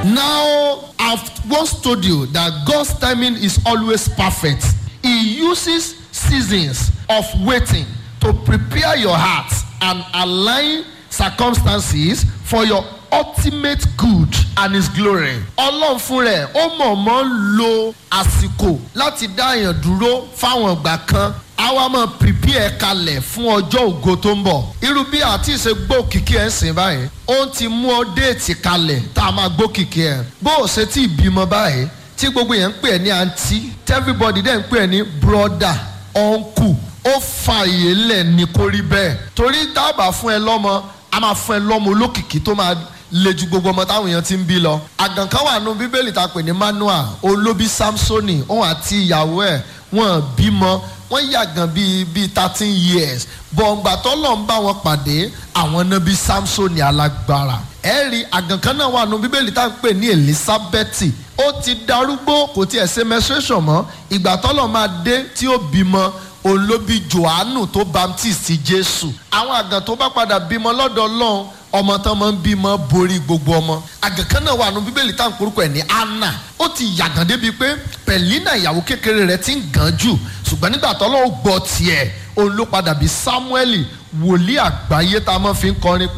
Now, I've once told you that God's timing is always perfect. He uses seasons of waiting to prepare your heart and align circumstances for your ultimate good and his glory. ọlọ́run fún rẹ̀ ó mọ̀ọ́mọ̀ ń lo àsìkò láti dá èèyàn dúró fáwọn ìgbà kan a wá máa prepare kalẹ̀ fún ọjọ́ ògo tó ń bọ̀. irú bí àti ìṣe gbókìkí ẹ̀ ń sìn báyìí ó ti mú ọ déètì kalẹ̀ tá a máa gbókìkí ẹ̀. bó o ṣe tí ì bímọ báyìí tí gbogbo yẹn ń pè ẹ́ ní àǹtí everybody dẹ̀ ń pè ẹ́ ní brother uncle ó fa ìyè lẹ̀ ní kó rí bẹ́ẹ̀ torí dábàá fún ẹ lọ́mọ a máa fún ẹ lọ́mọ olókìkí tó máa le ju gbogbo ọmọ táwọn èèyàn ti ń bí lọ. àgàn kan wà nù bíbélì tá a pè ní manuel olóbi samsoni òun àti ìyàwó ẹ̀ wọ́n bímọ wọ́n yàgàn bíi bíi thirteen years bọ̀ǹgbà tọ́lọ̀ ń bá wọn pàdé àwọn náà bíi samsoni alágbára. ẹ rí àgàn kan náà wà nù bíbélì tá a pè ní elizabeth ó ti darúgbó kò tiẹ̀ ṣe menstruation mọ́ ìgbà tọ́lọ̀ máa dé tí ó bímọ olóbi johannu tó baptist jésù àwọn àgàn tó bá padà bímọ lọ́dọ̀ ọlọ́run ọmọ tán máa ń bímọ borí gbogbo ọmọ àgàn kan náà wà nù bíbélì tá à ń porúkọ ẹ̀ ní anna ó ti yàgàn débi pé pẹ̀línà ìyàwó kékeré rẹ̀ ti ń gàn jù ṣùgbọ́n nígbà tó lọ́wọ́ gbọ́ tiẹ̀ òun ló padà bí samuel wòlíì àgbáyé tá a máa fi ń kọrin pé.